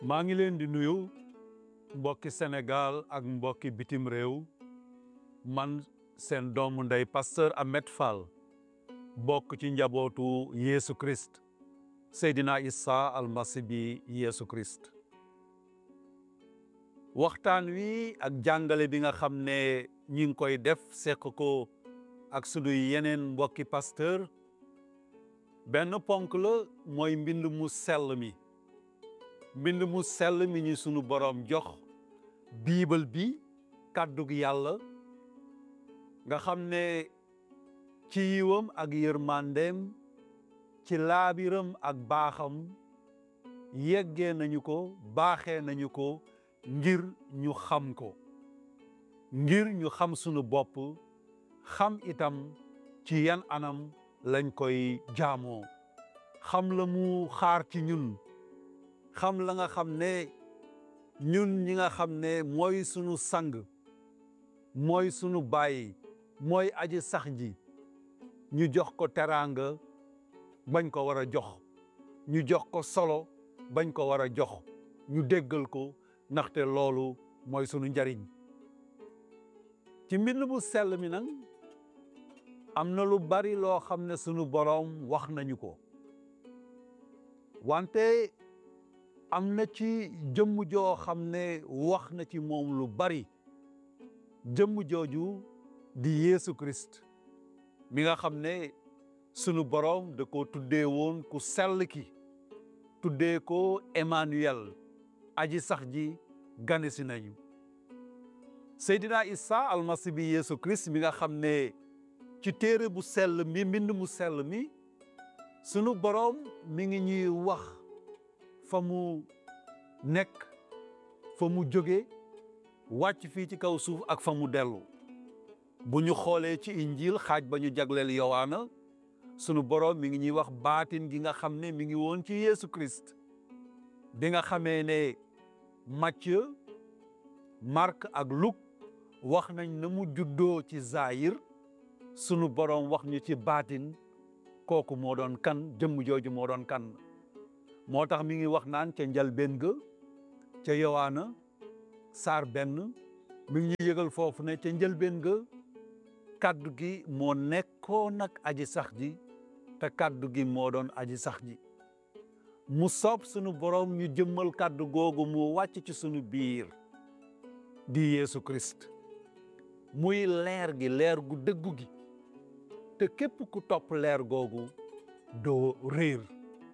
maa ngi leen di nuyu mbokki Sénégal ak mbokki bitim réew man seen doomu ndey pasteur Ahmed Fall bokk ci njabootu Yeesu Christ Seydina Issa almasi bi Yeesu Christ waxtaan wi ak jàngale bi nga xam ne ñi ngi koy def seq ko ak sunuy yeneen mbokki pasteur benn ponk la mooy mbind mu sell mi mbind mu sell mi ñu sunu boroom jox biibal bi kàddug yàlla nga xam ne ci yiwam ak yërmandeem ci laabiram ak baaxam yeggee nañu ko baaxee nañu ko ngir ñu xam ko ngir ñu xam sunu bopp xam itam ci yan anam lañ koy jaamoo xam la mu xaar ci ñun xam la nga xam ne ñun ñi nga xam ne mooy sunu sang mooy sunu baay mooy aji sax ji ñu jox ko teraanga bañ ko war a jox ñu jox ko solo bañ ko war a jox ñu déggal ko ndaxte loolu mooy sunu njariñ ci mbind mu sell mi nag am na lu bari loo xam ne sunu boroom wax nañu ko wante am na ci jëmm joo xam ne wax na ci moom lu bari jëmm jooju di Yeesu Christ mi nga xam ne sunu boroom da ko tuddee woon ku sell ki tuddee ko Emmanuel aji sax ji gane si nañu Seydina Issa almasi bi Yeesu Christ mi nga xam ne ci téere bu sell mi mbind mu sell mi sunu boroom mi ngi ñuy wax fa mu nekk fa mu jóge wàcc fii ci kaw suuf ak fa mu dellu bu ñu xoolee ci injiil xaaj ba ñu jagleel yowaana sunu boroom mi ngi ñuy wax baatin gi nga xam ne mi ngi woon ci Yeesu Christ bi nga xamee ne Matthieu Marc ak Luc wax nañ na mu juddoo ci Zahir sunu boroom wax ñu ci baatin kooku moo doon kan jëmm jooju moo doon kan moo tax mi ngi wax naan ca njalbéen ga ca yowaana saar benn mi ngi ñu yëgal foofu ne ca njëlbéen ga kàddu gi moo nekkoon nag aji sax ji te kàddu gi moo doon aji sax ji mu soob sunu boroom ñu jëmmal kàddu googu mu wàcc ci sunu biir di Yeesu Christ muy leer gi leer gu dëggu gi te képp ku topp leer googu doo réer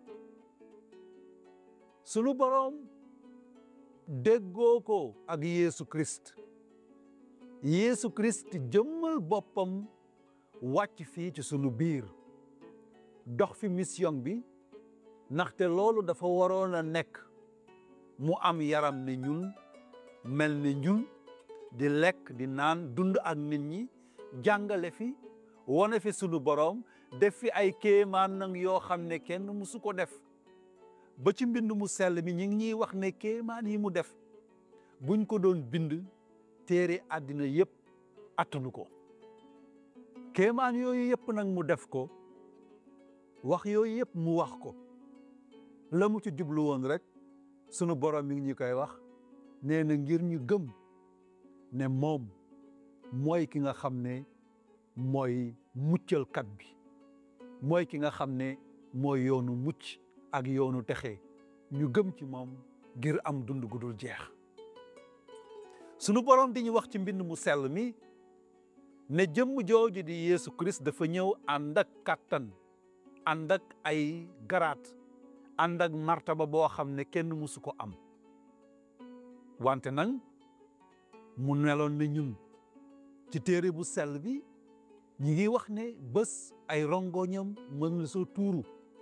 sunu boroom déggoo ko ak Yeesu Christ Yeesu Christ jëmmal boppam wàcc fii ci sunu biir dox fi mission bi ndaxte loolu dafa waroon a nekk mu am yaram ne ñun mel ne ñun di lekk di naan dund ak nit ñi jàngale fi wone fi sunu boroom def fi ay kéemaan nag yoo xam ne kenn musu ko def ba ci mbind mu sell mi ñi ngi ñuy wax ne kéemaan yi mu def buñ ko doon bind téere àddina yépp attanu ko kéemaan yooyu yépp nag mu def ko wax yooyu yépp mu wax ko la mu ci jublu woon rek sunu boroom mi ngi ñu koy wax nee na ngir ñu gëm ne moom mooy ki nga xam ne mooy muccalkat bi mooy ki nga xam ne mooy yoonu mucc ak yoonu texe ñu gëm ci moom ngir am dund gu dul jeex sunu boroom di ñu wax ci mbind mu sell mi ne jëmm jooju di Yeesu Christ dafa ñëw ànd ak kàttan ànd ak ay garaat ànd ak martaba boo xam ne kenn mësu ko am wante nag mu neloon ne ñun ci téere bu sell bi ñi ngi wax ne bés ay rongoñam mës na soo tuuru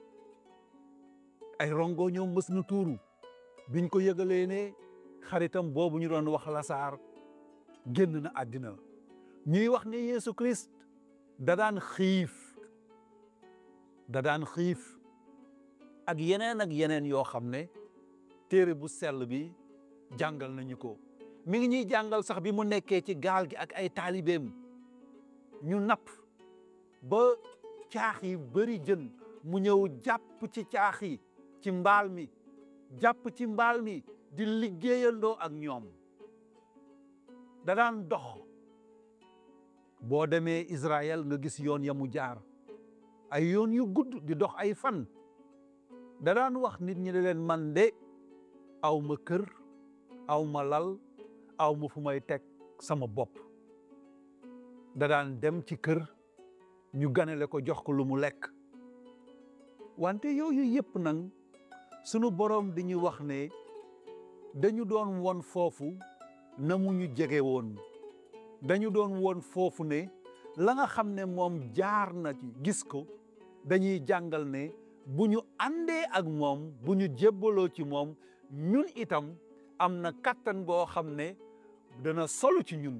ay rongoñam mës na tuuru biñ ko yëgalee ne xaritam boobu ñu doon wax lasaar génn na àddina ñuy wax ne Yeesu Christ da daan xiif da daan xiif ak yeneen ak yeneen yoo xam ne téere bu sell bi jàngal nañu ko mi ngi ñuy jàngal sax bi mu nekkee ci gaal gi ak ay taalibeem ñu napp ba caax yi bëri jën mu ñëw jàpp ci caax yi ci mbaal mi jàpp ci mbaal mi di liggéeyandoo ak ñoom da daan dox boo demee Israël nga gis yoon ya mu jaar ay yoon yu gudd di dox ay fan da daan wax nit ñi ne leen man de aw ma kër aw ma lal aw ma fu may teg sama bopp da daan dem ci kër ñu ganale ko jox ko lu mu lekk wante yooyu yëpp nag sunu boroom di ñu wax ne dañu doon won foofu na mu ñu jege woon dañu doon won foofu ne la nga xam ne moom jaar na ci gis ko dañuy jàngal ne bu ñu àndee ak moom bu ñu jébbaloo ci moom ñun itam am na kàttan boo xam ne dana solu ci ñun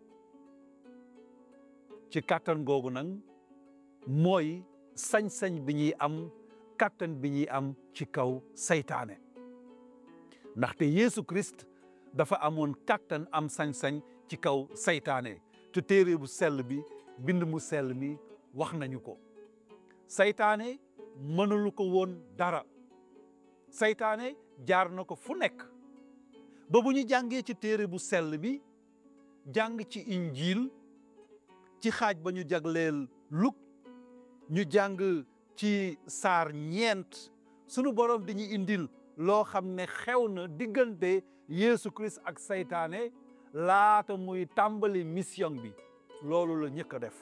ci kàttan googu nag mooy sañ-sañ bi ñuy am kàttan bi ñuy am ci kaw saytaane ndaxte Yeesu Christ dafa amoon kàttan am sañ-sañ ci kaw saytaane te téere bu sell bi bind mu sell mi wax nañu ko saytaane mënalu ko woon dara saytaane jaar na ko fu nekk ba bu ñu jàngee ci téere bu sell bi jàng ci injiil ci xaaj ba ñu jagleel Luk ñu jàng ci saar ñeent sunu borom di ñu indil loo xam ne xew na diggante Yeesu Christ ak saytaane laata muy tàmbali mission bi loolu la ñëkk a def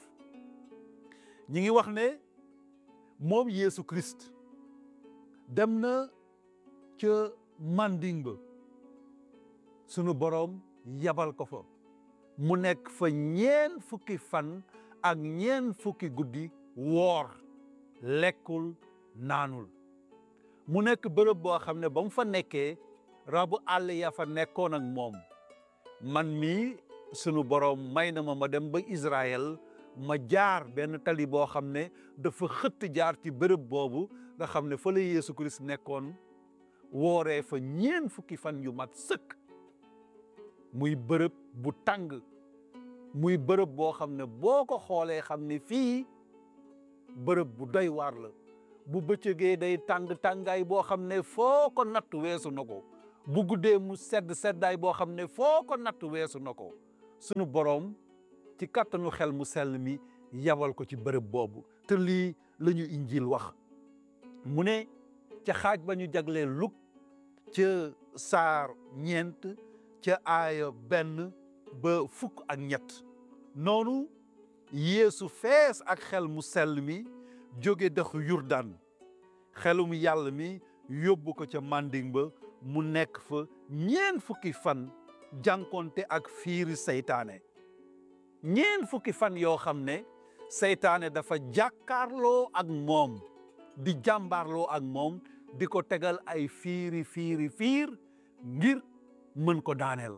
ñi ngi wax ne moom Yeesu Christ dem na ca manding ba sunu borom yabal ko fa mu nekk fa ñeen fukki fan ak ñeen fukki guddi woor lekkul naanul mu nekk bërëb boo xam ne ba mu fa nekkee rabu àll ya fa nekkoon ak moom man mii sunu borom may na ma ma dem ba Israël ma jaar benn tali boo xam ne dafa xëtt jaar ci bërëb boobu nga xam ne fa la Yeesu Christ nekkoon wooree fa ñeen fukki fan yu mat sëkk muy bërëb bu tàng muy bërëb boo xam ne boo ko xoolee xam ne fii bërëb bu doy waar la bu bëccëgee day tàng tàngaay boo xam ne foo ko natt weesu na ko bu guddee mu sedd seddaay boo xam ne foo ko natt weesu na ko sunu boroom ci kàttanu xel mu sell mi yabal ko ci bërëb boobu te lii la ñu injil wax mu ne ca xaaj ba ñu jaglee luk ca saar ñeent ca aaya benn ba fukk ak ñett noonu yeesu fees ak xel mu sell mi jóge dexu yurdan xelum yàlla mi yóbbu ko ca manding ba mu nekk fa ñeen fukki fan jànkonte ak fiiri seytaane ñeen fukki fan yoo xam ne seytaane dafa jàkkaarloo ak moom di jàmbaarloo ak moom di ko tegal ay fiiri fiiri fiir ngir mën ko daaneel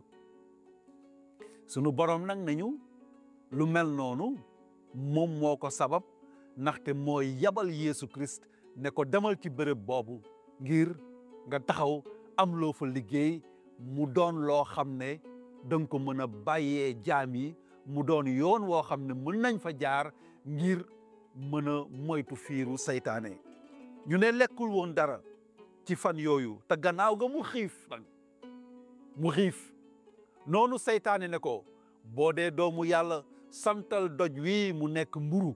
sunu borom nag nañu lu mel noonu moom moo ko sabab ndaxte mooy yabal Yeesu Christ ne ko demal ci bërëb boobu ngir nga taxaw am loo fa liggéey mu doon loo xam ne danga ko mën a bàyyee jaam yi mu doon yoon woo xam ne mën nañ fa jaar ngir mën a moytu fiiru seytaane ñu ne lekkul woon dara ci fan yooyu te gannaaw ga mu xiif nag mu xiif noonu seytaane ne ko boo dee doomu yàlla santal doj wi mu nekk mburu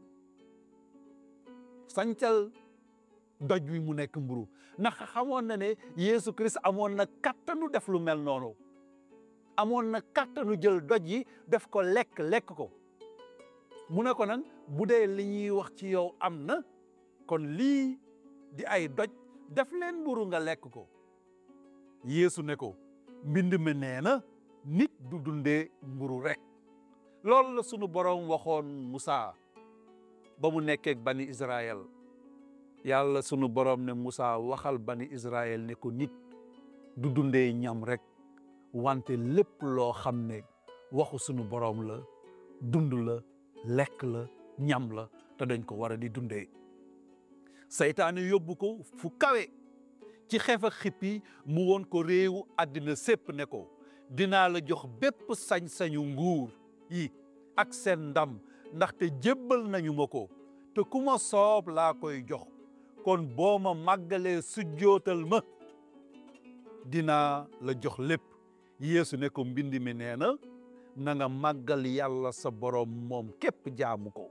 santal doj wi mu nekk mburu ndax xamoon na ne Yeesu Christ amoon na kattanu def lu mel noonu amoon na kattanu jël doj yi def ko lekk lekk ko mu ne ko nag bu dee li ñuy wax ci yow am na kon lii di ay doj def leen mburu nga lekk ko Yeesu ne ko mbind mi nee na nit du dundee mburu rek loolu la sunu boroom waxoon Musaa ba mu nekkee bani Israël yàlla sunu boroom ne Musaa waxal bani Israël ne ko nit du dundee ñam rek wante lépp loo xam ne waxu sunu boroom la dund la lekk la ñam la te dañ ko war a di dundee seytaane yóbbu ko fu kawe ci xef ak xippi mu woon ko réewu àddina sépp ne ko dinaa la jox bépp sañ-sañu nguur yi ak seen ndam ndaxte jébbal nañu ma ko te ku ma soob laa koy jox kon boo ma màggalee sujjootal ma dinaa la jox lépp Yeesu ne ko mbind mi nee na na nga màggal yàlla sa boroom moom képp jaamu ko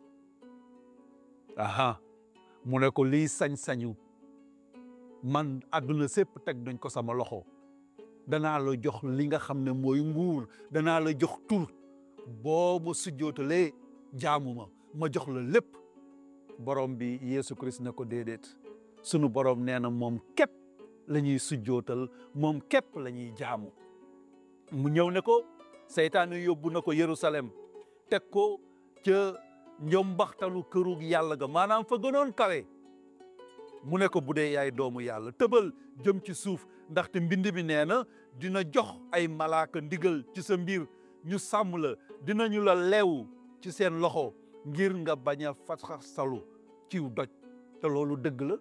aha mu ne ko liy sañ-sañu man àdduna sépp teg nañ ko sama loxo danaa la jox li nga xam ne mooy nguur danaa la jox tur boo ma sujjootalee jaamu ma ma jox la lépp borom bi Yeesu Christ ne ko déedéet sunu borom nee na moom képp la ñuy sujjootal moom képp la ñuy jaamu mu ñëw ne ko seytaane yóbbu na ko Yerusalem teg ko ca njombaxtalu këru yàlla ga maanaam fa gënoon kawe mu ne ko bu dee yaay doomu yàlla tëbal jëm ci suuf ndaxte mbind mi nee na dina jox ay malaaka ndigal ci sa mbir ñu sàmm la dinañu la leew ci seen loxo ngir nga bañ a fasalu ciw doj te loolu dëgg la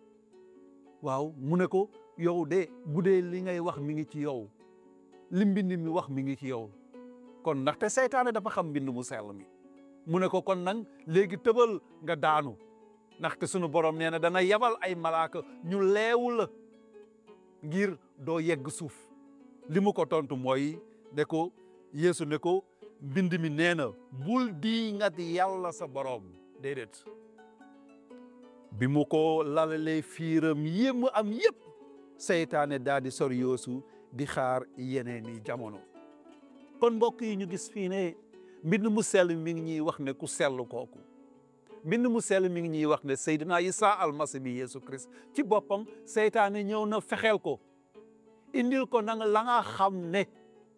waaw mu ne ko yow de bu dee li ngay wax mi ngi ci yow li mbind mi wax mi ngi ci yow kon ndaxte seytaane dafa xam mbind mu sell mi mu ne ko kon nag léegi tëbal nga daanu ndaxte sunu borom nee na dana yebal ay malaaka ñu leewu la ngir doo yegg suuf li mu ko tontu mooy ne ko Yeesu ne ko mbind mi nee na bul di ngat yàlla sa borom déedéet bi mu ko lalalee fiiram yémm am yépp seytaane daal di sor Yeesu di xaar yeneen i jamono kon mbokk yi ñu gis fii ne mbind mu sell mi ngi ñuy wax ne ku sell kooku mbind mu sell mi ngi ñuy wax ne Seydina Isa almasi bi Yeesu Christ ci boppam seytaane ñëw na fexeel ko indil ko nanga la nga xam ne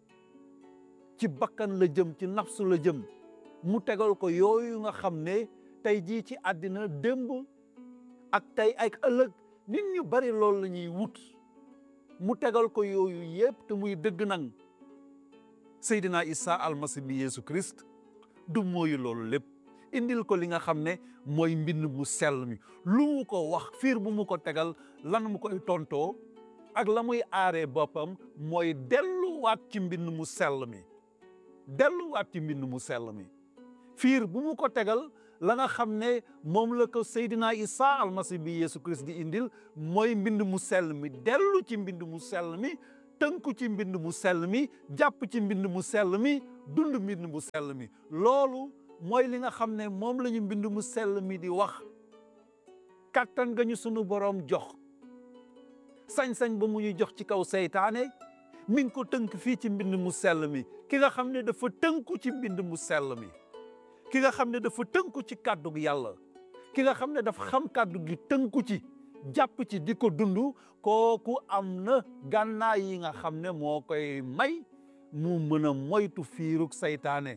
ci bakkan la jëm ci nafsu la jëm mu tegal ko yooyu nga xam ne tey jii ci àddina démb ak tey ak ëllëg nit ñu bari loolu la ñuy wut mu tegal ko yooyu yépp te muy dëgg nang Seydina Isa almasi bi Yeesu Christ du mooyu loolu lépp indil ko li nga xam ne mooy mbind mu sell mi lu mu ko wax fiir bu mu ko tegal lan mu koy tontoo ak la muy aaree boppam mooy delluwaat ci mbind mu sell mi delluwaat ci mbind mu sell mi fiir bu mu ko tegal la nga xam ne moom la ko Seydina Isa almasi bi Yeesu Christ di indil mooy mbind mu sell mi dellu ci mbind mu sell mi tënku ci mbind mu sell mi jàpp ci mbind mu sell mi dund mbind mu sell mi loolu mooy li nga xam ne moom la ñu mbind mu sell mi di wax kàttan nga ñu sunu boroom jox sañ-sañ ba mu ñu jox ci kaw seytaane mi ngi ko tënk fii ci mbind mu sell mi ki nga xam ne dafa tënku ci mbind mu sell mi ki nga xam ne dafa tënku ci kàddu gi yàlla ki nga xam ne dafa xam kàddu gi tënku ci jàpp ci di ko dund kooku am na gànnaay yi nga xam ne moo koy may mu mën a moytu fiirug seytaane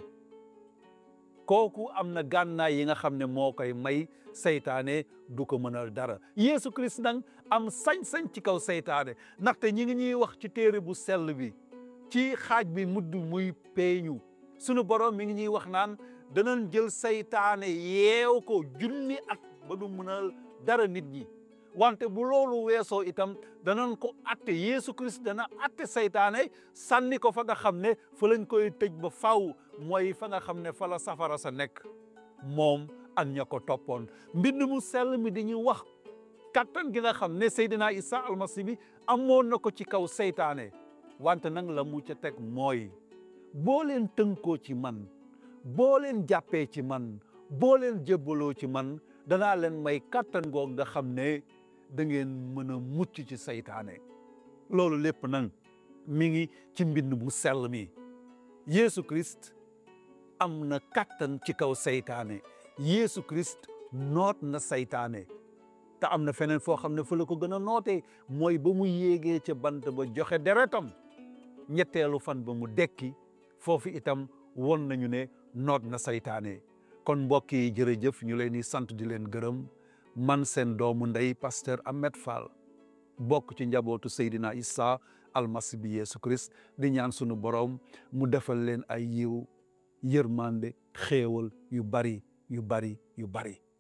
kooku am na gànnaay yi nga xam ne moo koy may seytaane du ko mënal dara Yeesu Christ nag am sañ-sañ ci kaw seytaane ndaxte ñi ngi ñuy wax ci téere bu sell bi ci xaaj bi mudd muy peeñu sunu borom mi ngi ñuy wax naan danañ jël seytaane yeew ko junni at ba du mënal dara nit ñi wante bu loolu weesoo itam danañ ko atte Yeesu Christ dana atte seytaane sànni ko fa nga xam ne fa lañ koy tëj ba faw mooy fa nga xam ne fa la safara sa nekk moom ak ña ko toppoon mbind mu sell mi di ñu wax kattan gi nga xam ne Seydina Isa almasi bi amoon na ko ci kaw seytaane wante nag la mu ca teg mooy boo leen tënkoo ci man boo leen jàppee ci man boo leen jébbaloo ci man danaa leen may kattan goog nga xam ne da ngeen mën a mucc ci seytaane loolu lépp nag mi ngi ci mbind mu sell mi Yeesu Christ am na kattan ci kaw seytaane Yeesu Christ noot na seytaane te am na feneen foo xam ne fa la ko gën a nootee mooy ba mu yéegee ca bant ba joxe deretam ñetteelu fan ba mu dekki foofu itam won nañu ne noot na seytaane kon mbokk yi jërëjëf ñu leen di sant di leen gërëm man seen doomu ndey pasteur Ahmed Fall bokk ci njabootu Seydina Isa almasi bi Yeesu Christ di ñaan sunu borom mu defal leen ay yiw yërmande xéewal yu bari yu bari yu bari